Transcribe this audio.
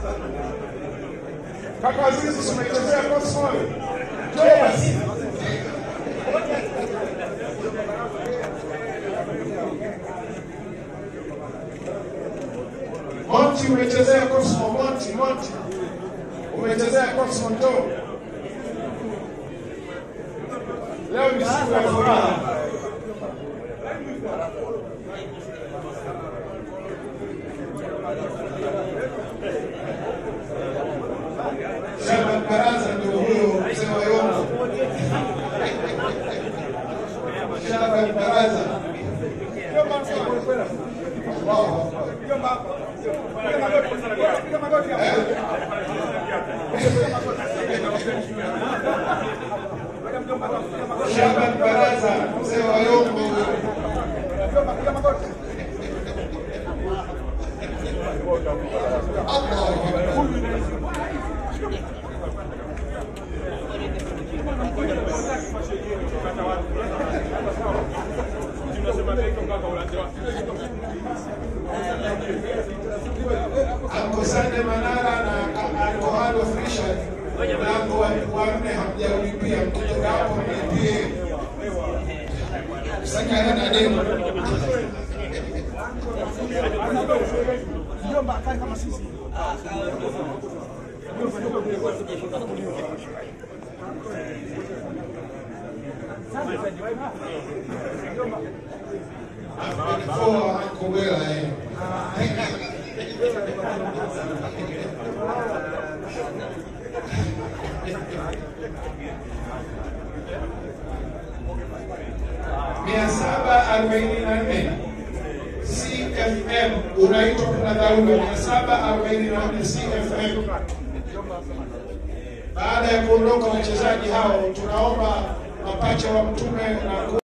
Kaka Azizi, si umechezea Cosmos? Njoo basi. Monty umechezea Cosmo, Monty, Monty. Umechezea Cosmo njoo. Leo ni siku ya furaha. Shaban Baraza ndio huyo mzee wa Yombo. Shaban Baraza. Allahu Akbar. Shaban Baraza, mzee wa Yombo. Allahu Akbar. Anko Sande Manara na Anko Halo Frisha mlango wa wa nne hamjaulipia, mkitoka hapo mlipie. Sakana na demo. Before Anko Wela eh. mia saba arobaini na nne CFM unaitwa kuna dharura mia saba arobaini na nne CFM. Baada ya kuondoka wachezaji hao, tunaomba mapacha wa mtume na